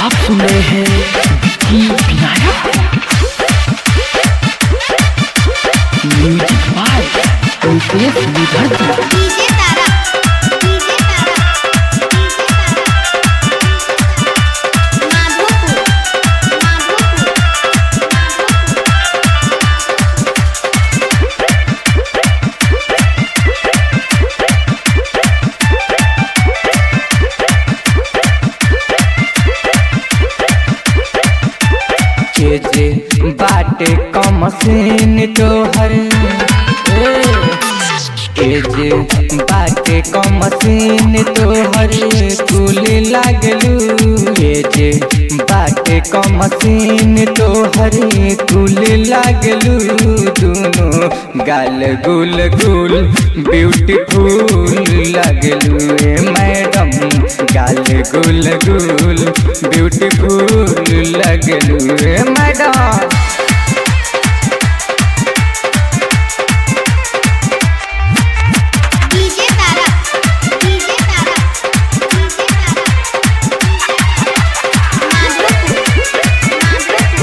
आप सुन रहे हैं Vicky Vinayak music by Ritesh Vidharti DJ Tara DJ Tara DJ Tara Madhopur Madhopur के जे बाटे कमसीन तोहर ए, के जे बाटे कमसीन तोहर कुल लागलू के जे बाटे कमसीन तोहर कुल लागलू दुनो गाल गुल गुल ब्यूटीफुल लागलू ए मैडम गाल गुल गुल ब्यूटीफुल लगलू ए madam DJ Tara DJ Tara DJ Tara Madhopur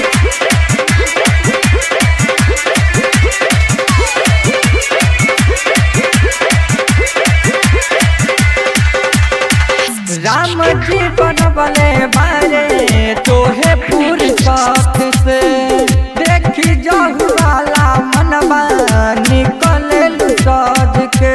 Ram ji बनबले बारे तोहे पूरी साथ से देखी जाहु वाला मनबा निकले सज के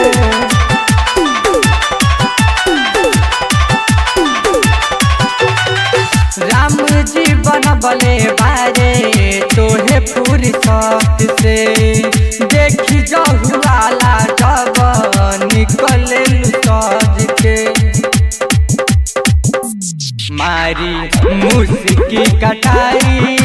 राम जी बनबले बारे तोहे पूरी साथ से देखी जाहु वाला जब निकले सज के मारी मुस्की कटारी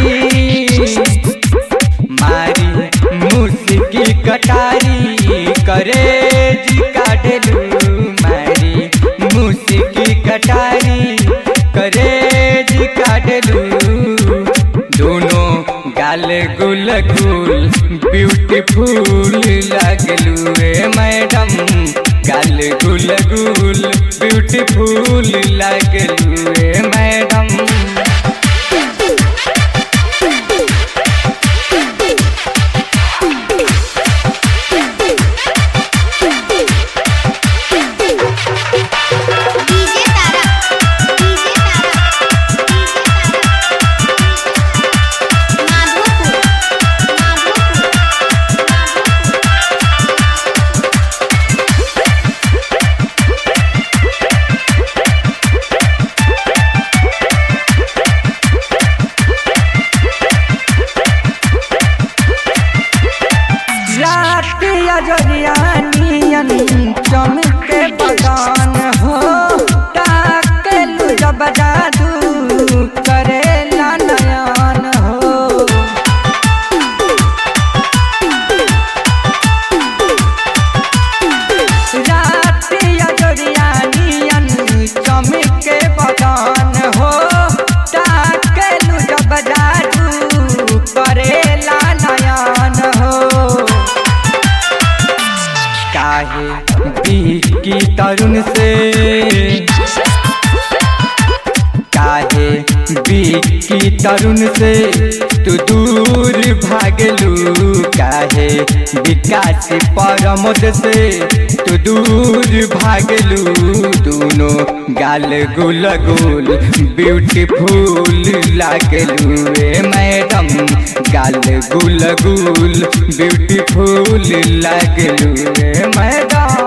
मारी मुस्की कटारी करे जी काटलू मारी मुस्की कटारी करे जी काटलू दोनों गाल गुल गुल ब्यूटीफुल लगलू रे मैडम गाल गुल गुल ब्यूटीफुल लगलू रे madam DJ Tara DJ Tara Madhopur Madhopur रात अजरियानियन चमके बगान हो ताकेलु जब जादू करेला नयन हो रात अजरियानियन चमके बगान हो ताकेलु जब जादू करेला नयन हो काहे की तरुण से काहे की तरुण से तू दूर भागलू काहे विकास परमोद से तू दूर भागलू दोनों गाल गुल गुल ब्यूटीफुल लागलू ए मैडम गाल गुल गुल ब्यूटीफुल लागलू ए मैडम